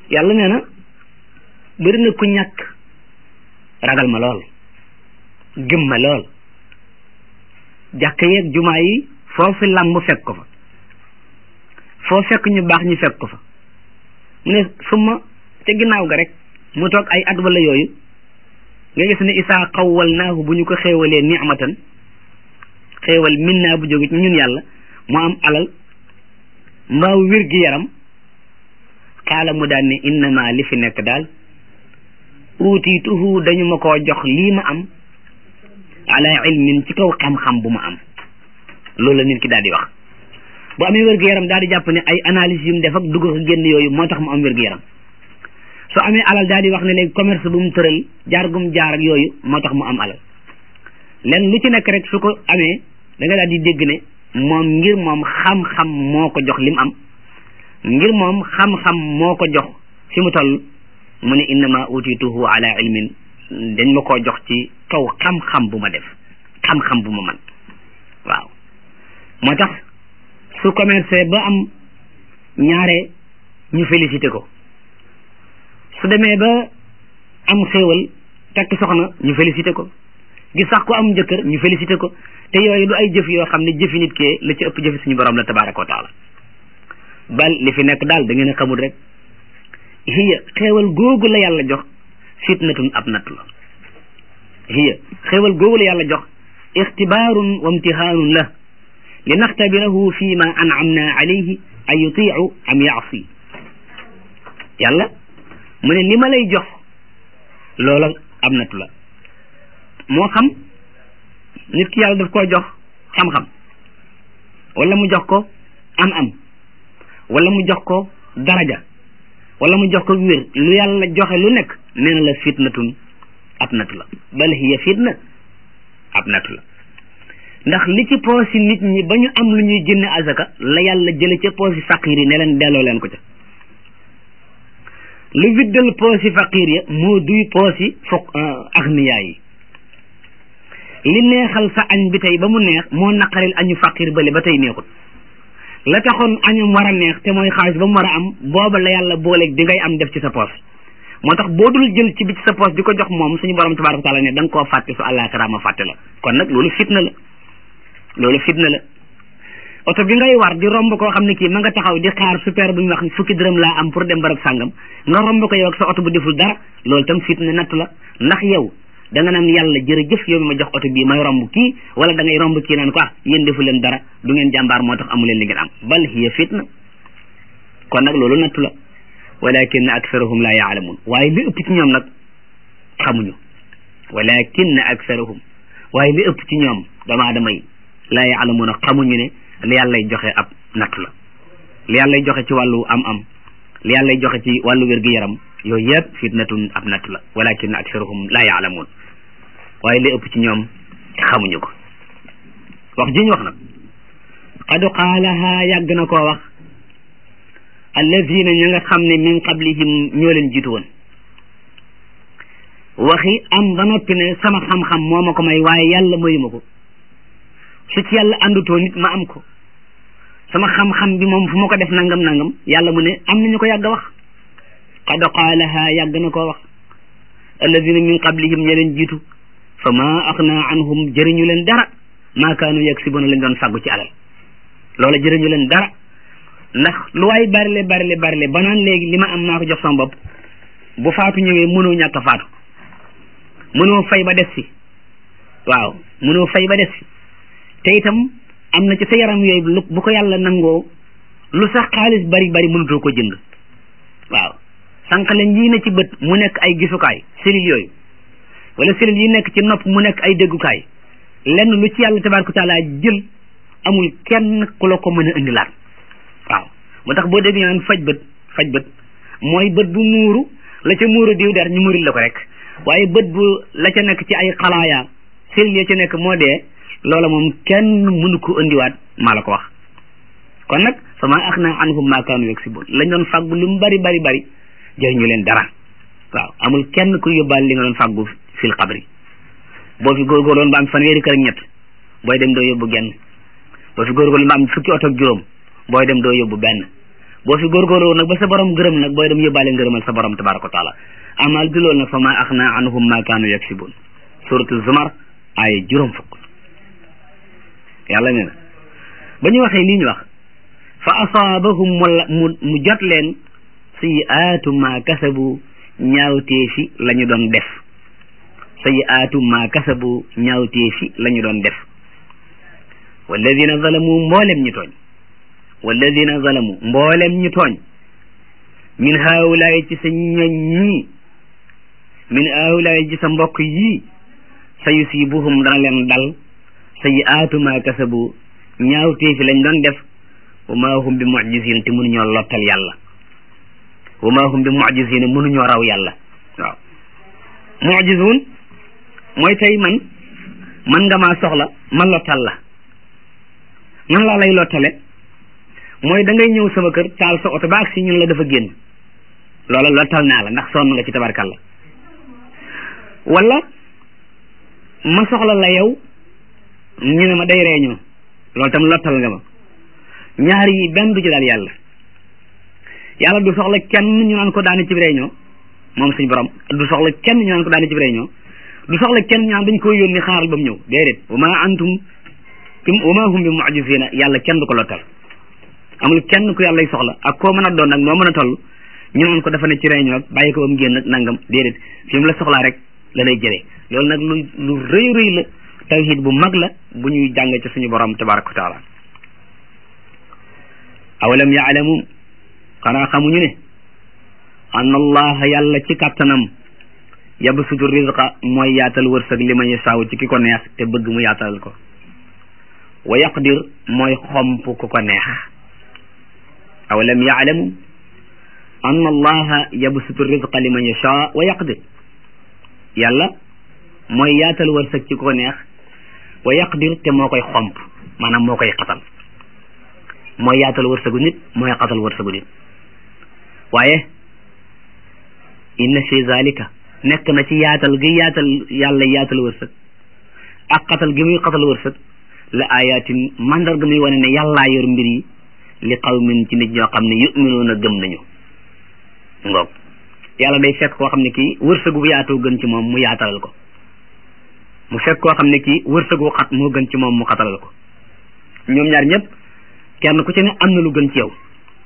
yàlla nee na bëri na ku ñàkk ragal ma lool gëm ma lool jàkk yeeg jumaa yi foofu làmb fekk ko fa foo fekk ñu baax ñu fekk ko fa mu ne suma ca ginnaaw ga rek mu toog ay at wala yooyu nga gis ne isaa xawwal naahu bu ñu ko xéewalee ni'matan xéewal min naa bu jóge ci ñun yàlla mu am alal mbaaw wér gi yaram xaala mu daan ne innama li fi nekk daal uutiituhu dañu ma koo jox lii ma am ala ilmin ci kaw xam-xam bu ma am loolu la nit ki daal di wax bu amee wér gu yaram daal di jàpp ne ay analyse yu mu def ak dugg ko génn yooyu moo tax mu am wér gu yaram su amee alal daal di wax ne léegi commerce bu mu tëral jaar gum jaar ak yooyu moo tax mu am alal len lu ci nekk rek su ko amee da nga daal di dégg ne moom ngir moom xam-xam moo ko jox li mu am ngir moom xam-xam moo ko jox fi mu toll mu ne innama utituhu ala ilmin dañ ma koo jox ci kaw xam-xam bu ma def xam-xam bu ma man waaw moo tax su commercé ba am ñaare ñu félicité ko su demee ba am xéewal takk soxna ñu félicité ko gis sax ko am jëkkër ñu félicité ko te yooyu du ay jëf yoo xam ne jëfi nit kee la ci ëpp jëfi suñu borom la tabaraka wa taala bal li fi nekk daal da ngeen a xamul rek hiya xéewal googu la yàlla jox fitnatun ab natt la hiya xéewal googu la yàlla jox ixtibaarun wa imtihaanun la li naxtabirahu fi ma an'amna alayhi an yutiu am yaasi yàlla mu ne li ma lay jox loola ab nattu la moo xam nit ki yàlla daf koo jox xam-xam wala mu jox ko am-am wala mu jox ko daraja wala mu jox ko wér lu yàlla joxe lu nekk nee na la fitnatun ab nattu la bal hiya fitna ab nattu la ndax li ci poosi nit ñi ba ñu am lu ñuy génne azaka la yàlla jële ca poosi faqir yi ne leen delloo leen ko ca lu viddal poosi faqir ya moo duy poosi fokk agniyaa yi li neexal sa añ bi tey ba mu neex moo naqaril añu faqir bale ba tey neexut la taxoon añum war a neex te mooy xaalis ba mu war a am booba la yàlla booleeg di ngay am def ci sa poos moo tax boo dul jël ci bi ci sa poos di ko jox moom suñu borom tabaraka taala ne da nga koo fàtte su àllaaxira ma fàtte la kon nag loolu fitna la loolu fitna la oto bi ngay war di romb koo xam ne kii ma nga taxaw di xaar super bu ñu wax fukki dërëm laa am pour dem barab sàngam nga romb ko yow ak sa oto bu deful dara loolu tam fitna natt la ndax yow da nga naan yàlla jërëjëf yow mi ma jox oto bii may romb kii wala da ngay romb kii naan ko ah yéen defu leen dara du ngeen jàmbaar moo tax amu leen li ngeen am bal hiya fitna kon nag loolu nattu la walakin aktharuhum la yaalamun waaye li ëpp ci ñoom nag xamuñu walakin aktharuhum waaye li ëpp ci ñoom dama damay la yaalamuuna xamuñu ne li yàllay joxe ab nattu la li yàllay joxe ci wàllu am-am li yàllay joxe ci wàllu wér-gu-yaram yooyu yëpp fitnatun ab nattu la walakin aktharuhum la yaalamun waaye li ëpp ci ñoom xamuñu ko wax ji ñu wax nag qad qaalaha yàgg na koo wax alladina ña nga xam ne min qablihim ñoo leen jiitu woon waxi am ba noppi ne sama xam-xam moo ma ko may waaye yàlla mayuma ko su ci yàlla àndutoo nit ma am ko sama xam-xam bi moom fu ma ko def nangam nangam yàlla mu ne am nañu ko yàgg a wax qad qaalaha yàgg na koo wax alladina min qablihim ña leen jiitu fa ma axna anhum jëriñu leen dara maa kaanu yaksibuna lañ doon fàggu ci alal loola jëriñu leen dara ndax lu waay barile barile barile ba naan léegi li ma am maa ko jox sama bopp bu faatu ñëwee mënoo ñàkk a faatu mënoo fay ba des fi waaw mënoo fay ba des fi te itam am na ci sa yaram yooyu lu bu ko yàlla nangoo lu sax xaalis bari bari mënutoo ko jënd waaw sànq leen yii na ci bët mu nekk ay gisukaay cellules yooyu wala cellules yi nekk ci nopp mu nekk ay déggukaay lenn lu ci yàlla tabaraka taala jël amul kenn ku la ko mën a indilaat waaw moo tax boo dégg naan faj bët faj bët mooy bët bu muuru la ca muuru diw der ñu muuril la ko rek waaye bët bu la ca nekk ci ay xalaaya cellules ya ca nekk moo dee loola moom kenn mënu ko indiwaat maa la ko wax kon nag fa ma axna anhum ma kaanu yaksibun lañ doon fàggu lu mu bari bari bari jëriñu leen dara waaw amul kenn ku yóbbaal li nga doon fàggu fil xabri boo fi góorgóorloon ba am fanweeri kër ak ñett booy dem doo yóbbu genn boo fi góorgóorloon ba am fukki oto ak juróom booy dem doo yóbbu benn boo fi góorgóorloo nag ba sa borom gërëm nag booy dem yóbbaale ngërëmal sa borom tabaraka wa taala amal di loolu nag fa ma axna anhum ma kaanu yaksibun suratu zumar ay juróom fukk yàlla nee na ba ñu waxee lii ñu wax fa asaabahum mu mu jot leen sayiaatu ma kasabu ñaawteefi la ñu doon def sayiaatu ma kasabu ñaawteefi la ñu doon def walladina zalamu mboolem ñu tooñ walladina zalamu mboolem ñu tooñ min haawulaay ci sa ñoñ ñii min haawulaay ci sa mbokk yii sa yusibuhum dana leen dal sayiaatu ma kasabu ñaawteefi lañ doon def wa ma hum bi mucjizina te mënuñoo lottal yàlla wa ma hum bi mucjizina mënuñoo raw yàlla waaw mucjizuun mooy tey man man nga maa soxla ma lottal la nan laa lay lottale mooy da ngay ñëw sama kër taal sa oto ba ak si ñun la dafa génn loola lottal naa la ndax sonn nga ci tabarkalla wala ma soxla la yow ñu ne ma day reeñoo loolu tam lottal nga ma ñaar yi benn du ci daal yàlla yàlla du soxla kenn ñu naan ko daani ci réunion moom suñu borom du soxla kenn ñu naan ko daani ci réunion du soxla kenn ñu naan dañ koy yónni xaaral ba mu ñëw déedéet wa ma antum wa ma hum bi mu'jizina yàlla kenn du ko lottal amul kenn ku yàlla soxla ak koo mën a doon nag noo mën a toll ñu naan ko dafa ne ci réunion ak bàyyi ko ba mu génn ak nangam déedéet fi mu la soxlaa rek la lay jëlee loolu nag lu lu rëy rëy la tawhid bu mag la bu ñuy jàng ci suñu borom tabaraka wa taala awalam yaalamu xanaa xamuñu ne an allaha yàlla ci kàttanam yabsutu rizqa mooy yaatal wërsëg li man yasaaw ci ki ko neex te bëgg mu yaatalal ko wa yaqdir mooy xomp ku ko neex awalam yaalamu an allaha yabsutu rizqa li man yashaa wa yaqdir yàlla mooy yaatal wërsëg ci ku ko neex wa yaqdir te moo koy xomp maanaam moo koy xatal mooy yaatal wërsëgu nit mooy xatal wërsëgu nit waaye inna fi zalika nekk na ci yaatal gi yaatal yàlla yaatal wërsëg ak xatal gi muy xatal wërsëg la ayatin mandarga muy wane ne yàllaa yor mbir yi li qawmin ci nit ñoo xam ne yuminuuna gëm nañu ngoog yàlla day fekk koo xam ne kii wërsëgu bu yaatoo gën ci moom mu yaatalal ko mu fekk koo xam ne kii wërsëgu xat moo gën ci moom mu xatalal ko ñoom ñaar ñëpp kenn ku ci ne am na lu gën ci yow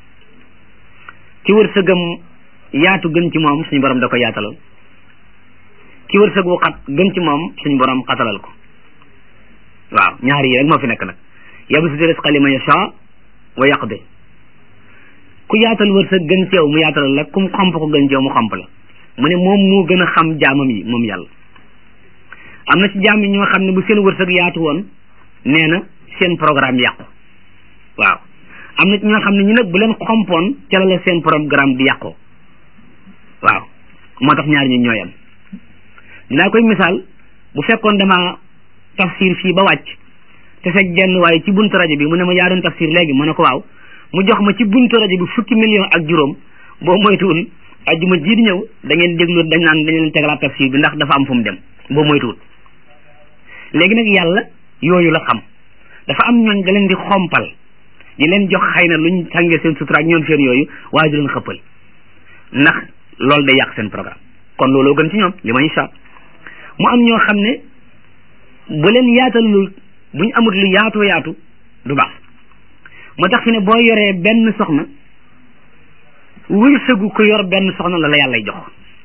ci wërsëgam yaatu gën ci moom suñu borom da ko yaatalal ci wërsëgu xat gën ci moom suñu borom xatalal ko waaw ñaar yi rek moo fi nekk nag yabsutu rizqa liman yashaa wa yaqdir ku yaatal wërsëg gën ci yow mu yaatalal la kum xomp ko gën ci yow mu xomp la mu ne moom moo gën a xam jaamam yi moom yàlla am na ci jaam yi ñoo xam ne bu seen wërsëg yaatu woon nee na seen programme yàqu waaw am na ci ñoo xam ne ñu nag bu leen xompoon ca la la seen programme di yàqoo waaw moo tax ñaar ñu ñooyam dinaa koy misaal bu fekkoon dama tafsir fii ba wàcc te fekk genn waaye ci buntu rajo bi mu ne ma yaa doon tafsir léegi mu ne ko waaw mu jox ma ci buntu rajo bi fukki million ak juróom boo moytuwul ajjuma ji di ñëw da ngeen déglu dañ naan dañ leen tegalaat tafsir bi ndax dafa am fu mu dem boo moytuwul léegi nag yàlla yooyu la xam dafa am ñooñ da leen di xompal di leen jox xëy na luñ sàngee seen sutura ak ñoom seen yooyu waaye di leen xëppal ndax loolu day yàq seen programme kon looloo gën ci ñoom li ma incha mu am ñoo xam ne bu leen yaatalul buñ amut lu yaatoo yaatu du baax moo tax fi ne boo yoree benn soxna wërsëgu ko yor benn soxna la la yàllay jox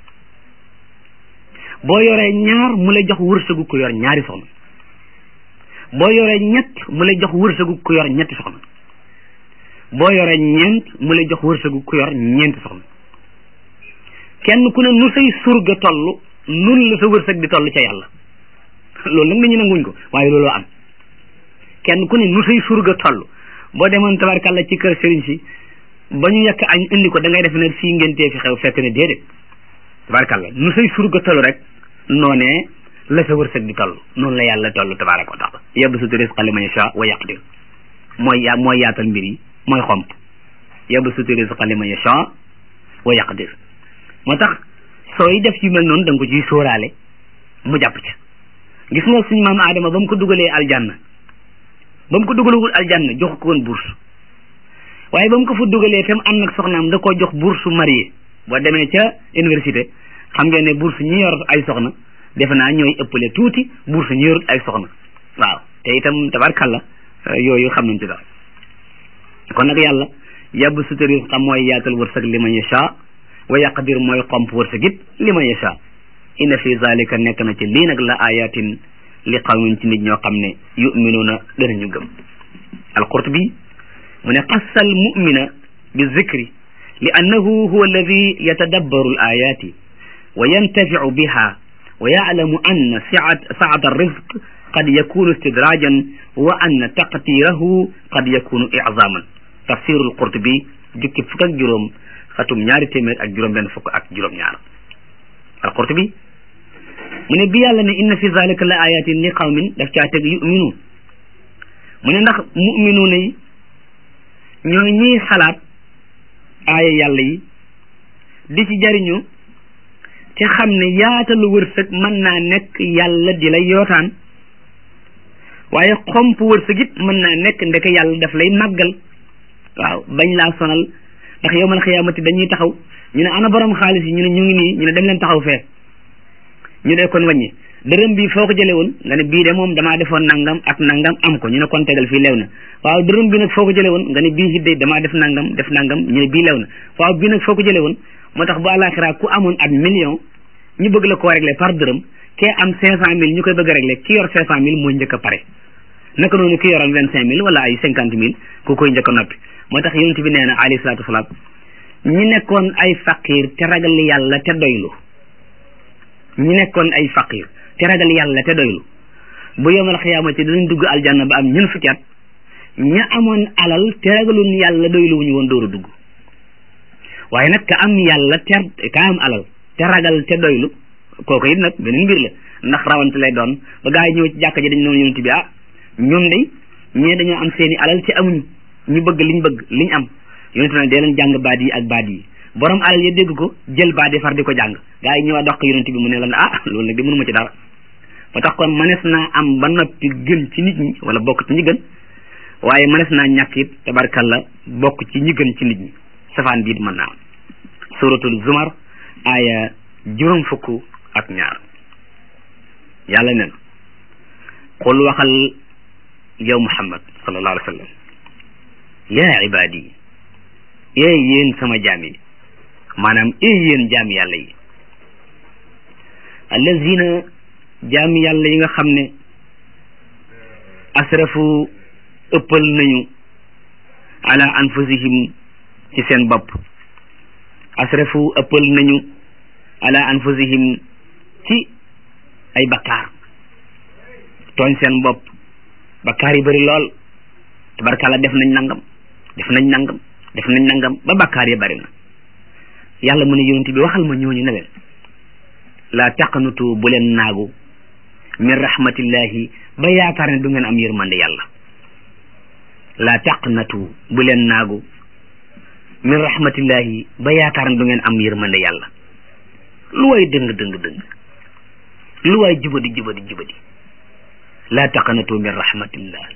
boo yoree ñaar mu lay jox wërsëgu ko yor ñaari soxna boo yoree ñett mu lay jox wërsëgu ko yor ñetti soxna boo yoree ñeent mu lay jox wërsëgu ko yor ñeenti soxna kenn ku ne nu say surga toll nun la sa wërsëg di toll ca yàlla loolu nag nañu nanguñ ko waaye looloo am kenn ku ne nu say surga toll boo demoon tabarkàlla ci kër sëriñ si ba ñu yekk añ indi ko da ngay def ne fii ngéntee fi xew fekk ne déedéet tabarkàlla nu say surga toll rek noonee la sa wërsëg di toll noonu la yàlla toll tabaraka wa taala yabsutu rizqa liman yasha wa yaqdir mooy ya mooy yaatal mbir yi mooy xomp yabsutu rizqa liman yasha wa yaqdir moo tax sooy def yu mel noonu da nga ko ciy sóoraale mu jàpp ca gis nga suñu maam Adama ba mu ko dugalee aljanna ba mu ko dugalagul aljanna jox ko woon bourse waaye ba mu ko fa dugalee tam am nag soxnaam da koo jox bourse marié boo demee ca université xam ngeen ne bourse ñi yor ay soxna defe naa ñooy ëppale tuuti bourse ñi yorut ay soxna waaw te itam tabarkalla yooyu xam nañ ci dara kon nag yàlla yàbb sutari xam mooy yaatal wërsëg li man yasha wa yaqdir mooy xomp wërsëg it li man yasha inna fi zalika nekk na ci lii nag la ayatin li qawmin ci nit ñoo xam ne yuminuuna danañu gëm alqurtubi mu ne qassa al mumina bi zikri li annahu huwa alladi yatadabbaru al ayati wa yantaficu biha wa yaclamu anna saata alrizq qad yakunu istidrajan wa anna taqtirahu qad yakunu iczaman tafsiru alqurtubi jukki fukk ak juróom xatum ñaari téeméer ak juróom benn fukk ak juróom ñaar alqurtubi mu ne bi yàlla ne inna fi zalika la ayatin li qawmin daf caa teg yuminuun mu ne ndax muminuun yi ñooy ñiy xalaat aaya yàlla yi di ci jariñu te xam ne yaatalu wërsëg mën naa nekk yàlla di la yootaan waaye xomp wërsëg it mën naa nekk ndeke yàlla daf lay màggal waaw bañ laa sonal ndax yowmal xiyaamati dañuy taxaw ñu ne ana borom xaalis yi ñu ne ñu ngi nii ñu ne dem leen taxaw fee ñu ne kon wàññi dërëm bi foo ko jëlee woon nga ne bii de moom damaa defoon nangam ak nangam am ko ñu ne kon tegal fii lew na waaw dërëm bi nag foo ko jëlee woon nga ne bii hidde damaa def nangam def nangam ñu ne bii lew na waaw bii nag foo ko jëlee woon moo tax bu àllaaxira ku amoon at million ñu bëgg la koo réglé par dërëm kee am cinq cent mille ñu koy bëgg a réglé ki yor cinq cent mille mooy njëkk a pare naka noonu ki yoroon vingt cinq mille wala ay cinquante mille ku koy njëkk a noppi moo tax yonent bi nee na alayhi salaatu wasalaam ñi nekkoon ay faqir te ragal yàlla te doylu ñi nekkoon ay faqir te ragal yàlla te doylu bu yomal xiyaamati danañ dugg aljanna ba am ñun fukki at ña amoon alal te ragalun yàlla doylu wuñu woon dooru dugg waaye nag ka am yàlla te ka am alal te ragal te doylu kooku it nag beneen mbir la ndax rawante lay doon ba gaa yi ñëw ci jàkka ji dañ noonu yonent bi ah ñun de ñee dañoo am seeni alal te amuñu ñu bëgg liñ bëgg liñ am yonent na dee leen jàng baat yi ak baat yi borom alal ya dégg ko jël baat yi far di ko jàng gaa yi ñëwaat dox ko yonent bi mu ne la ah loolu nag di mënuma ci dara ba tax kon mënees naa am ba noppi gën ci nit ñi wala bokk ci ñi gën waaye mënees naa ñàkk it tabarkalla bokk ci ñi gën ci nit ñi safaan biit mën naa am suratul zumar aaya juróom fukk ak ñaar yàlla nen qul waxal yow muhammad sallallahu alayhi wa sallam yaa ibaadi ee yéen sama jaam yi maanaam ee yéen jaam yàlla yi allazina jaam yàlla yi nga xam ne asrafu ëppal nañu ala anfusihim ci seen bopp asrafu ëppal nañu ala anfusihim ci ay bakkaar tooñ seen bopp bakkaar yi bëri lool tabarkalla def nañ nangam def nañ nangam def nañ nangam ba bakkaar yi bëri na yàlla mu ne yonent bi waxal ma ñooñu ne leen laa taqnutu bu leen naagu min rahmatillahi ba yaakaar ne du ngeen am yërmande yàlla laa taqnatu bu leen naagu min rahmatillahi ba yaakaar ne du ngeen am yërmande yàlla lu waay dëng dëng dëng lu waay jubadi jubadi jubadi laa taqnatu min rahmatillah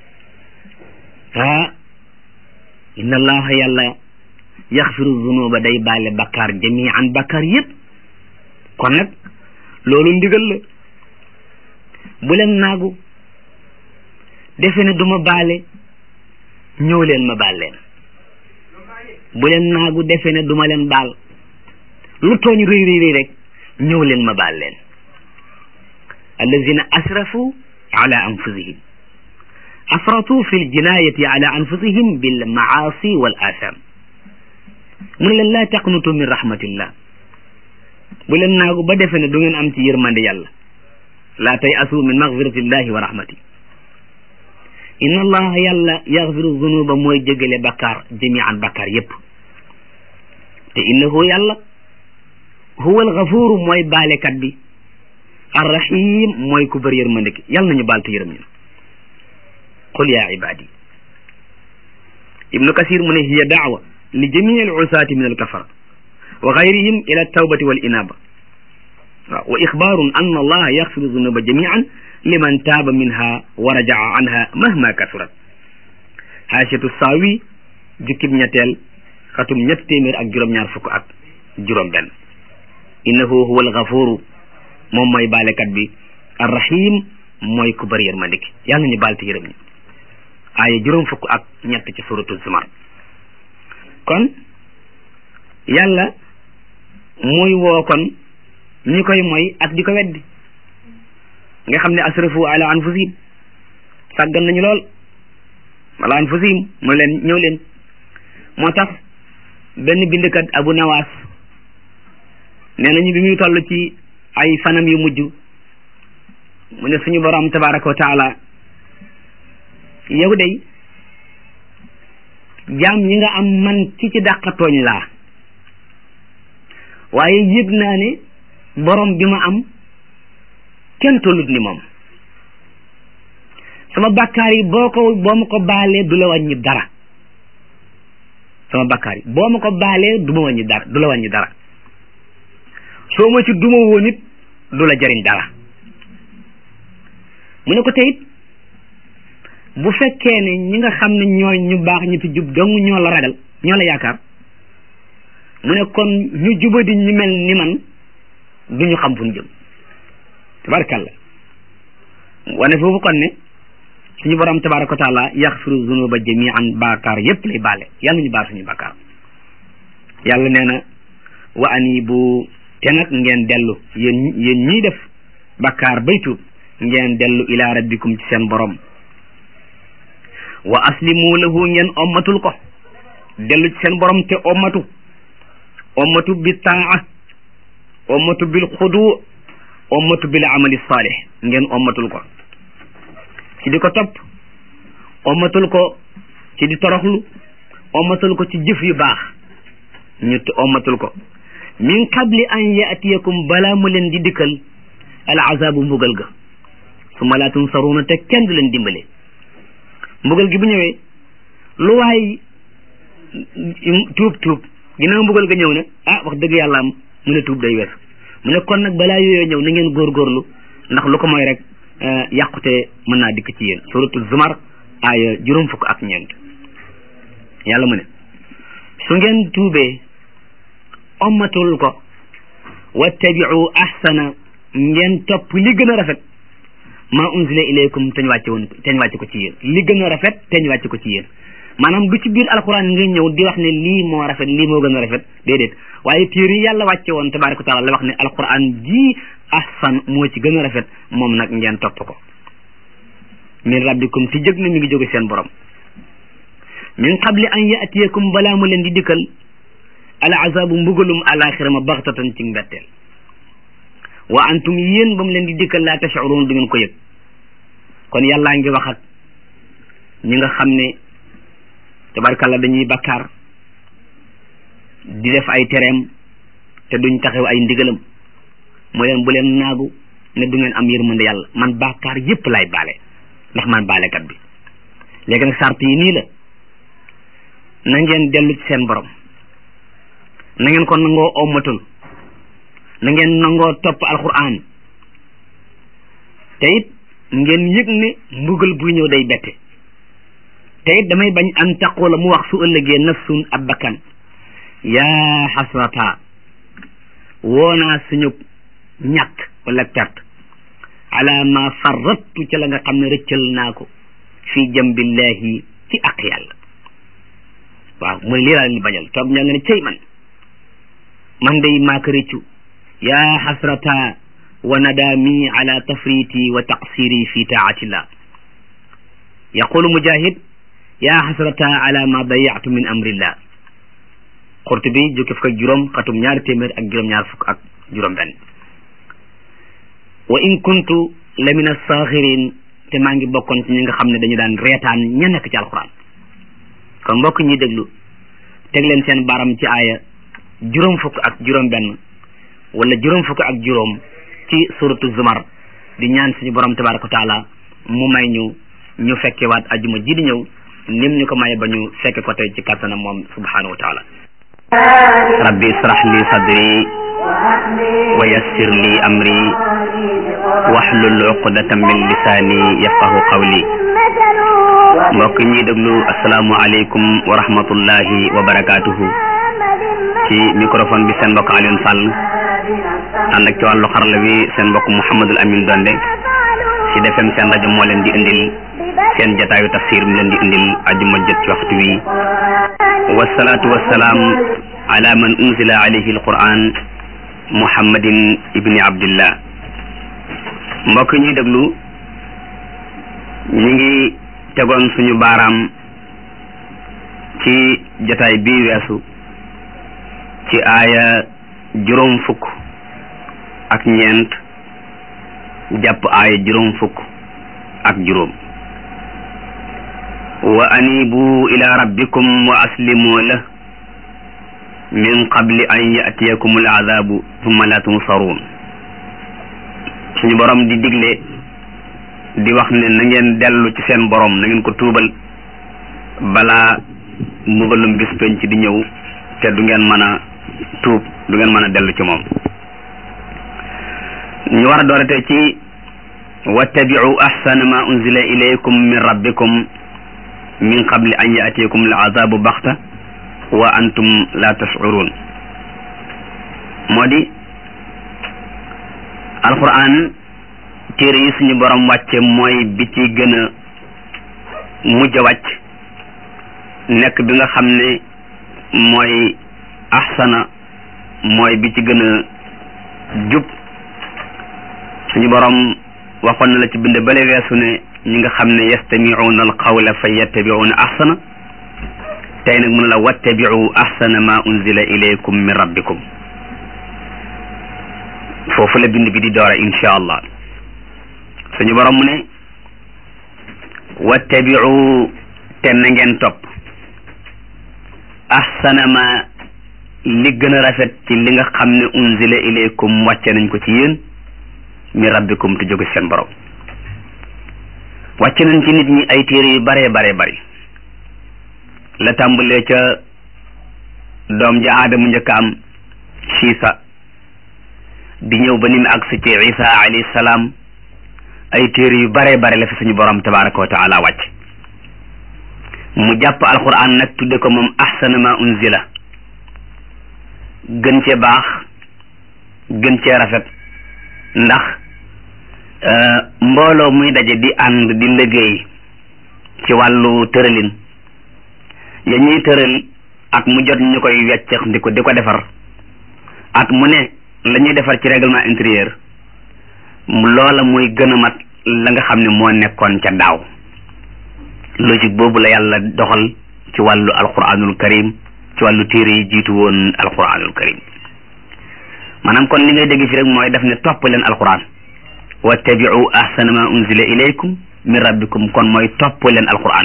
ah inna allaha yàlla yaxfiru zunuba day baale bakkaar jamian bakkaar yépp kon nag loolu ndigal la bu leen naagu defe ne du ma baale ñëw leen ma baal leen bu leen naagu defe ne du ma leen baal lu tooñ rëy rëy rëy rek ñëw leen ma baal leen allazina asrafu ala anfusihim afratu fi ljinayati ala anfusihim bil maasi wal asam mu ne leen laa taqnutu min rahmatillah bu leen naagu ba defe ne du ngeen am ci yërmande yàlla laa tay asu min magfiratillahi wa rahmati inna allaha yàlla yaxfiru zunuba mooy jégale bakkaar jamian bakkaar yépp te innahu yàlla huwa alxafuru mooy baalekat bi arrahim mooy ku bëri yërmande ki yàlla nañu baal te yërëm ñu qul ya ibadi ibnu kasir mu ne hiya daawa li jamii alusaati min alkafara wa gayrihim ila altawbati wal inaba waaw wa ixbaarun anna allaha yaxfiru zunuba jamian liman taaba minha wa rajaa anha mahma kasurat haashatu saawi jukkib ñetteel xatum ñett téeméer ak juróom-ñaar fukk ak juróom benn innahu huwa alxafuru moom mooy baalekat bi arrahim mooy ku bëri yërmande ki yàlla ñu baal te yërëm ñi aaya juróom fukk ak ñett ci suratu zumar kon yàlla muy woo kon ñi koy mooy ak di ko weddi nga xam ne asrafu ala anfusihim sàggan nañu lool ala anfusihim mooy leen ñëw leen moo tax benn bindkat abu nawaas nee nañu bi muy toll ci ay fanam yu mujj mu ne suñu borom tabaraka wa taala yow day jaam yi nga am man ki ci dàqa tooñ laa waaye yëg naa ne borom bi ma am kenn tollut ni moom sama bakkaar yi boo ko boo ma ko baalee du la wàññi dara sama bakkaar yi boo ma ko baalee du ma wàññi dara du la wàññi dara soo ma ci duma woon it du la jariñ dara mu ne ko teyit bu fekkee ne ñi nga xam ne ñooy ñu baax ñu fi jub dong ñoo la ragal ñoo la yaakaar mu ne kon ñu jubadi ñu mel ni man du ñu xam fu ñu jëm tabarakalla wane foofu kon ne suñu borom tabaraka wa taala yaxfiru zunuba jamian baakaar yépp lay baale yàlla ñu baal suñu baakaar yàlla nee na wa anibu te nag ngeen dellu yéen yéen ñiy def bakkaar bay tuub ngeen dellu ila rabbikum ci seen borom wa aslimu lahu ngeen ommatul ko dellu ci seen borom te ommatu ommatu bi taa ommatu bil xudu ommatu bil amali salih ngeen ommatul ko ci di ko topp ommatul ko ci di toroxlu ommatul ko ci jëf yu baax ñu ommatul ko min qabli an yaatiyakum balaa mu leen di dikkal al azabu mbugal ga summa laa tunsaruuna te kenn du leen dimbale mbugal gi bu ñëwee lu waay tuub tuub ginnaaw mbugal ga ñëw ne ah wax dëgg yàlla am mu ne tuub day wees mu ne kon nag balaa yooyoo ñëw na ngeen góorgóorlu ndax lu ko mooy rek yàqute mën naa dikk ci yéen suratu zumar aaya juróom fukk ak ñeent yàlla mu ne su ngeen tuubee ommatul ko wattabiu ahsana ngeen topp li gën a rafet ma unzila ilaykum teñ wàcce woon teñ wàcce ko ci yéen li gën a rafet teñ wàcce ko ci yéen maanaam du ci biir alquran nga ñëw di wax ne lii moo rafet lii moo gën a rafet déedéet waaye téere yi yàlla wàcce woon tabaraka wa taala la wax ne alquran ji ahsan moo ci gën a rafet moom nag ngeen topp ko min rabbikum ci jëg na mi ngi jóge seen borom min qabli an yaatiyakum balaa mu leen di dikkal al azabu mbugalum alaxira ma baxtatan ci mbetteel wa antum yéen ba mu leen di dikkal laa tashurun du ngeen ko yëg kon yàllaa ngi wax ak ñi nga xam ne tabarkalla dañuy bakkaar di def ay tereem te duñ taxew ay ndigalam mu leen bu leen naagu ne du ngeen am yërmande yàlla man bakkaar yépp lay baale ndax man baalekat bi léegi nag sart yi nii la na ngeen dellu ci seen borom na ngeen ko nangoo ommatul na ngeen nangoo topp alquran te it ngeen yëg ne mbugal buy ñëw day bette te it damay bañ an taqula mu wax su ëllëgee nafsun ab bakkan yaa xasrata woonaa suñu ñàkk wala perte ala ma farrattu ca la nga xam ne rëccal naa ko fii jambillahi ci aq yàlla waaw mu ne lii laa leen di bañal toog ñaa nga ne cey man man day maa ko rëccu yaa xasrata wa nadaami ala tafriti wa taqsiri fi taatillah yaqulu mujahid yaa xasrata ala ma dayatu min amrillah Qurtubi jukki fukk ak juróom xatum ñaari téeméer ak juróom-ñaar fukk ak juróom benn wa in kuntu la min asaaxirin te maa ngi bokkoon ci ñi nga xam ne dañu daan reetaan ña nekk ci alquran kon mbokk ñi déglu teg leen seen baram ci aaya juróom fukk ak juróom benn wala juróom fukk ak juróom ci suratu zumar di ñaan suñu borom tabaraka wa taala mu may ñu ñu fekke waat ajuma ji di ñëw nim ñu ko maye ba ñu fekke ko tey ci kattanam moom subhanahu wa taala rabbi israh li sadri wa yassir li amri wahlul uqdatan min lisaani yafqahu qawli mbokk ñi déglu asalaamu aleykum wa rahmatullahi wa barakaatuhu ci microphone bi seen mbokk Alioune Sall ànd ak ci wàllu xarala bi seen mbokk Mouhamadul Amin Donde ci defem seen rajo moo leen di indil seen jataayu tafsir mi leen di indil ajuma jot ci waxtu wi wasalaatu wasalaam ala man unzila alayhi alquran muhammadin ibni abdillah mbokk ñuy déglu ñu ngi tegoon suñu baaraam ci jataay bii weesu ci aaya juróom fukk ak ñeent jàpp aaya juróom fukk ak juróom wa anibu ila rabbikum wa aslimu la min qabli an yatiyakum al azabu thumma la tunsaruun suñu borom di digle di wax ne na ngeen dellu ci seen borom na ngeen ko tuubal balaa mbugalum bis penc di ñëw te du ngeen mën a tuub du ngeen mën a dellu ci moom ñu war a doorate ci wattabiu ahsana ma unzila ilaykum min rabbikum min qabli an yatikum al azabu baxta wa antum la tashurun moo di alquran téere yi suñu borom wàcce mooy bi ci gën a mujj a wàcc nekk bi nga xam ne mooy ahsana mooy bi ci gën a jub suñu borom waxoon na la ci bind bale weesu ne ñi nga xam ne yastamicuuna alqawla fa yattabicuuna ahsana tey nag mun la wattabicu ahsana ma unzila ilaykum min rabbikum foofu la bind bi di doora insha allah suñu borom mu ne wattabicu te na ngeen topp ahsana ma li gën a rafet ci li nga xam ne unzila ilaykum wàcce nañ ko ci yéen mi rabbikum te jóge seen borom wàcce nañ ci nit ñi ay téere yu bare bare bari la tàmbalee ca doom ja aadama njëkk am siisa di ñëw ba ni mu agsi ci isa alayhi salaam ay téere yu bare bare la fi suñu borom tabaraka wa taala wàcc mu jàpp alquran nag tudde ko moom ahsana ma unzila gën cee baax gën cee rafet ndax mbooloo muy daje di ànd di liggéey ci wàllu tëralin ya ñuy tëral at mu jot ñu koy weccex di ko di ko defar at mu ne la ñuy defar ci règlement intérieur loola muy gën a mat la nga xam ne moo nekkoon ca daaw logique boobu la yàlla doxal ci wàllu alquranul karim ci wàllu téere yi jiitu woon alquranul karim maanaam kon li ngay dégg fi rek mooy def ne topp leen alquran wattabiu ahsana ma unzila ilaykum min rabbikum kon mooy topp leen alquran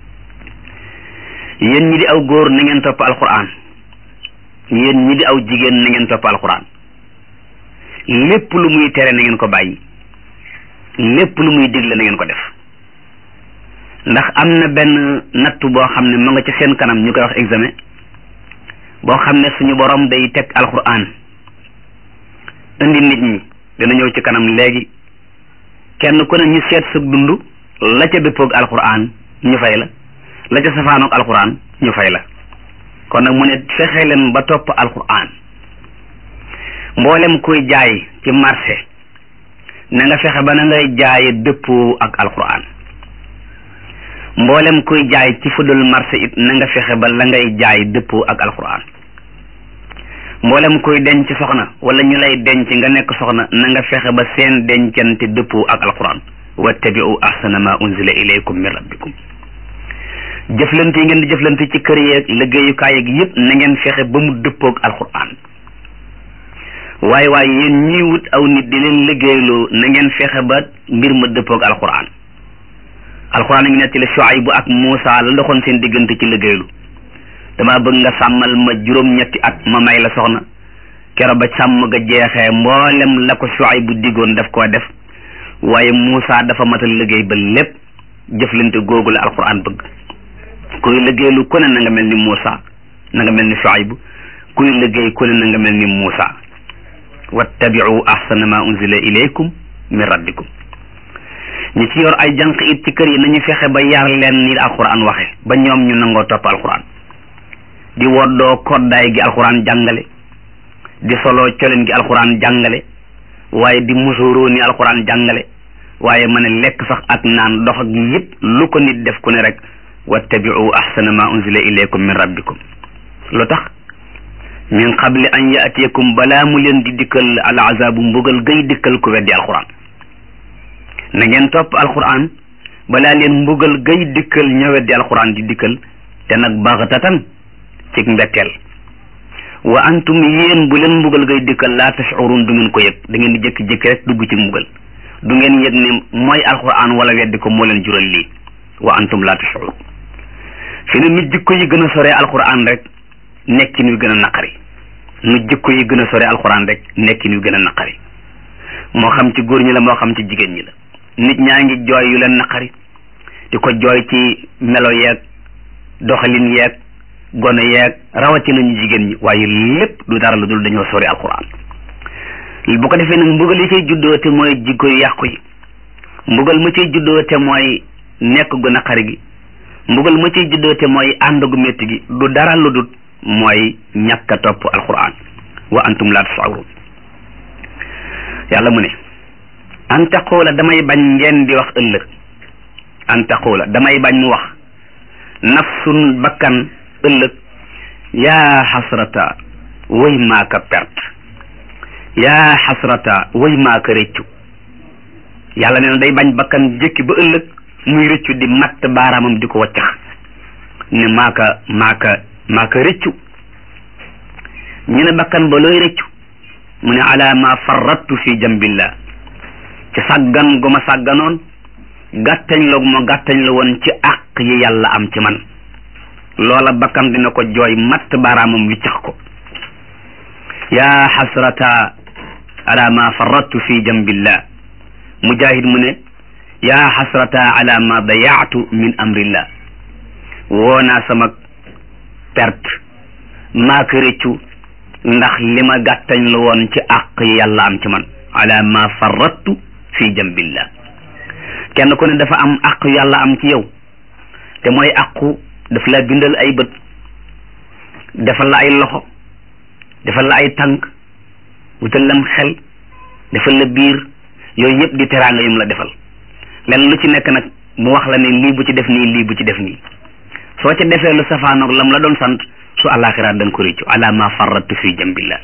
yéen ñi di aw góor na ngeen topp alquran yéen ñi di aw jigéen na ngeen topp alquran lépp lu muy tere na ngeen ko bàyyi lépp lu muy digle na ngeen ko def ndax am na benn nattu boo xam ne ma nga ci seen kanam ñu koy wax examen boo xam ne suñu borom day teg alquran indi nit ñi dina ñëw ci kanam léegi kenn ku ne ñu seet sa dund la ca dëppoog alquran ñu fay la la ca safaanoog alquran ñu fay la kon nag mu ne fexe leen ba topp alquran mboolem kuy jaay ci marché na nga fexe ba na ngay jaaye dëppoo ak alquran mboolem kuy jaay ci fudul marché it na nga fexe ba la ngay jaay dëppoo ak alquran mboolem kuy denc soxna wala ñu lay denc nga nekk soxna na nga fexe ba seen dencante dëppoo ak alquran wattabiu ahsana ma unzila ilaykum min rabbikum jëflante yi ngeen di jëflante ci kër yeeg liggéeyukaay yeeg yëpp na ngeen fexe ba mu dëppoog alquran waaye waaye yéen ñii wut aw nit di leen liggéeyloo na ngeen fexe ba mbir ma dëppoog alquran alquran a ngi nettali Shuaybu ak Muusa la ndoxoon seen diggante ci liggéeylu dama bëgg nga sàmmal ma juróom-ñetti at ma may la soxna kero ba sàmm ga jeexee mboolem la ko Shuaybu diggoon daf koo def waaye Muusa dafa matal liggéey ba lépp jëflante googu la alquran bëgg kuy liggéeylu ku ne na nga mel ni Muusa na nga mel ni Shuaybu kuy liggéey ku ne na nga mel ni Muusa wattabiu ahsana ma unzila ilaykum min rabbikum ñi ci yor ay jànq it ci kër yi nañu fexe ba yar leen ni alquran waxe ba ñoom ñu nangoo topp alquran di woddoo koddaay gi alquran jàngale di solo coleen gi alquran jàngale waaye di musuroo ni alquran jàngale waaye ma ne lekk sax ak naan dox ak yëpp lu ko nit def ku ne rek wattabiu ahsana ma unzila ilaykum min rabbikum lu tax min qabli an yaatiyakum balaa mu leen di dikkal al azabu mbugal gay dikkal ku weddi alquran na ngeen topp alquran balaa leen mbugal gay dikkal ña weddi alquran di dikkal te nag baxtatan ci mbetteel wa antum yéen bu leen mbugal gay dikkal laa tashurun du ngeen ko yëg da ngeen di jékki-jékki rek dugg ci mbugal du ngeen yëg ne mooy alquran wala weddi ko moo leen jural lii wa antum laa tashurun fi ne nit jikko yi gën a sore alquran rek nekkin wi gën a naqari nu jikko yi gën a sore alquran rek nekkin wi gën a naqari moo xam ci góor ñi la moo xam ci jigéen ñi la nit ñaa ngi jooy yu leen naqari di ko jooy ci melo yeeg doxalin yeeg gone yeeg rawatina ñu jigéen ñi waaye lépp du dara lu dul dañoo sori alquran bu ko defee nag mbugal yi cay juddoo te mooy jikko yu yàqu yi mbugal mu cay juddoo te mooy nekk gu naqari gi mbugal mu cay juddoo te mooy ànd gu métti gi du dara lu dul mooy ñàkk a topp alquran wa antum la tasawrun yàlla mu ne an taqula damay bañ ngeen di wax ëllëg an taqula damay bañ mu wax nafsun bakkan ëllëg yaa xasrata way maaka perte yaa xasrata way maaka rëccu yàlla nee na day bañ bakkan jëkki ba ëllëg muy rëccu di matt baaraamam di ko waccax ne maaka maaka maaka rëccu ñu ne bakkan ba looy rëccu mu ne ala ma farrattu fi jambillah ci sàggan gu ma sàgganoon gàttañ la gu ma gàttañ la woon ci àq yi yàlla am ci man loola bakkan dina ko jooy matt baaraamam wiccax ko yaa xasrata ala ma farrattu fi jambillah mujahid mu ne yaa xasrata ala ma dayaatu min amrillah woo naa sama perte maa ko rëccu ndax li ma gàttañ la woon ci àq yi yàlla am ci man ala ma farrattu fi jambillah kenn ku ne dafa am àq yàlla am ci yow te mooy àqu daf la bindal ay bët defal la ay loxo defal la ay tànk wutal lam xel defal la biir yooyu yëpp di teraanga yum la defal lenn lu ci nekk nag mu wax la ne lii bu ci def nii lii bu ci def nii soo ca defee lu safaanoog lam la doon sant su àllaaxira da nga ko réccu ala ma farrattu fi jambillah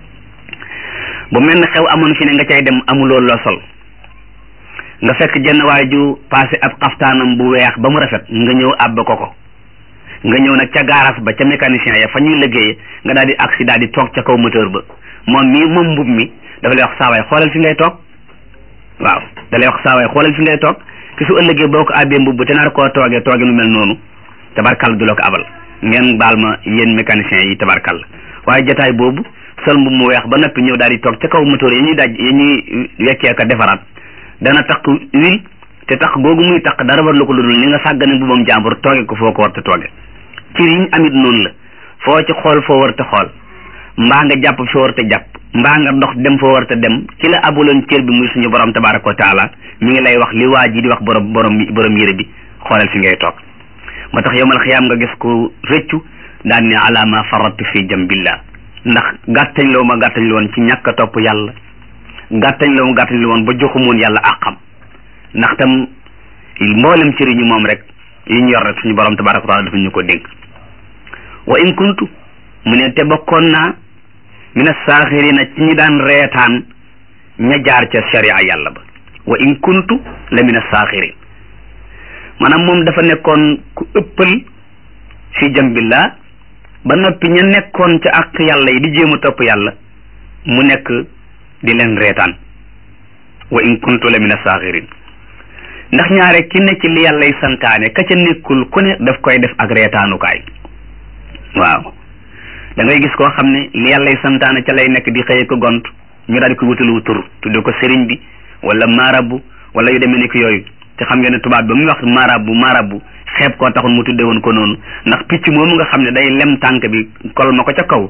bu mel ne xew amoon fi ne nga cay dem amuloo loo sol nga fekk jenn waay ju passé ab xaftaanam bu weex ba mu rafet nga ñëw àbb ko ko nga ñëw nag ca garage ba ca mécanicien ya fa ñuy liggéeye nga daal di accident di toog ca kaw moteur ba moom mii moom mbub mi dafa lay wax saawaay xoolal fi ngay toog waaw da lay wax saawaay xoolal fi ngay toog ki su ëllëgee boo ko àbbee mbubb te nar koo toogee toogee nu mel noonu tabarkal du la ko abal ngeen baal ma yéen mécanicien yi tabarkal waaye jataay boobu sol mbub mu weex ba noppi ñëw daal di toog ca kaw moteur ya ñuy daj ya ñuy weccee ka defaraat dana taq huile te taq googu muy taq dara war la ko lu dul ni nga sàggane mbubam jàmbur tooge ko foo ko war te tooge ci riñ amit noonu la foo ci xool foo war te xool mbaa nga jàpp foo war te jàpp mbaa nga dox dem foo war te dem ci la abuloon cër bi muy suñu borom tabaraka wa taala mi ngi lay wax li waa ji di wax borom borom borom yére bi xoolal fi ngay toog moo tax yowmal xiyaam nga gis ko rëccu daan ne ala ma faratu fi jambillah ndax gàttañ la ma gàttañ la woon ci ñàkk a topp yàlla gàttañ la ma gàttañ la woon ba joxumoon yàlla àqam ndax tam mboolem cëriñu moom rek yi ñu yor rek suñu borom tabaraka wa taala dafa ñu ko dénk wa in kuntu mu ne te bokkoon naa mina saaxirina ci ñi daan reetaan ña jaar ca sharia yàlla ba wa in kuntu la mina saaxirin maanaam moom dafa nekkoon ku ëppal fi jambillah ba noppi ña nekkoon ca ak yàlla yi di jéem a topp yàlla mu nekk di leen reetaan wa in kuntu la mina saaxirin ndax ñaare ki ne ci li yàllay santaane ka ca nekkul ku ne daf koy def ak reetaanukaay waaw da ngay gis koo xam ne li yàllay santaane ca lay nekk di xëye ko gont ñu daal di ko wutalu tur tudde ko sëriñ bi wala marabu wala yu demee nekk yooyu te xam ngeen ne tubaab ba muy wax marabu marabu xeeb koo taxul mu tudde woon ko noonu ndax picc moomu nga xam ne day lem tànk bi kol ma ko ca kaw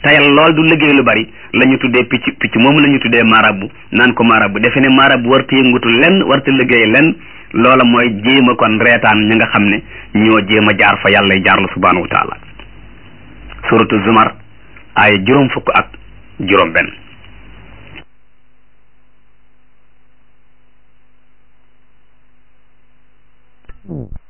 tayal lool du liggéey lu bari la ñu tuddee picc picc moom la ñu tuddee marabu naan ko marabu defe ne marabu warta yëngutu lenn warta liggéey lenn loola mooy jéem a kon reetaan ñi nga xam ne ñoo jéem a jaar fa yàlla jaar la subhanahu wa taala suratu zumar ay juróom fukk ak juróom benn Mm.